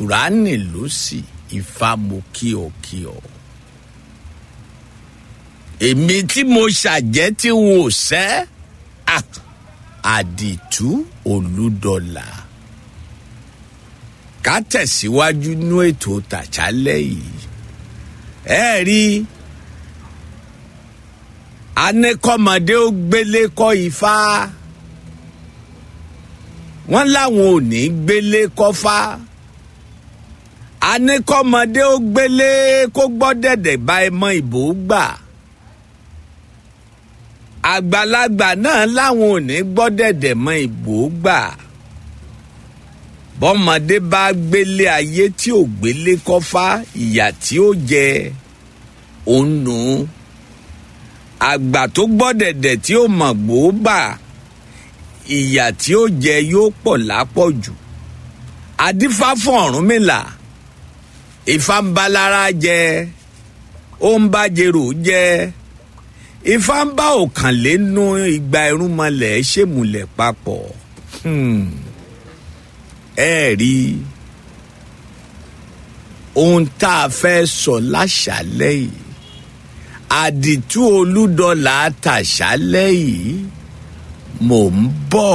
kùránì ló sì ifá mo kí ọ kí ọ. èmi tí mo ṣàjẹ́ tí n ò sẹ́ ah, àdìtú olúdọ̀là ká tẹ̀síwájú nú ètò tàṣálẹ̀ yìí ẹ rí anẹ́kọ́mọdé ó gbélé kọ́ ifá wọ́n láwọn ò ní gbélé kọ́fá anẹ́kọ́mọdé ó gbélé kó gbọ́ dẹ̀dẹ̀ bá ẹ mọ ìbò gbà àgbàlagbà náà láwọn ò ní gbọ́ dẹ̀dẹ̀ mọ ìbò gbà bọ́mọdé bá gbélé ayé tí ò gbélé kọ́fá ìyà tí ó jẹ òun nù àgbà tó gbọ́ dẹ̀dẹ̀ tí ó mọ̀ gbòógbà ìyà tí ó jẹ yóò pọ̀ lápọ̀jù adífá fún Ọ̀rúnmìlà Ifá ń bá lára jẹ ó ń bá jèrò jẹ Ifá ń bá òkànlénú igba irúnmọlẹ̀ ṣèmùlẹ̀ papọ̀ ẹ rí ohun tá a fẹ́ sọ láṣálẹ́ yìí àdìtú olúdọ̀là tàṣálẹ́ yìí mò ń bọ̀.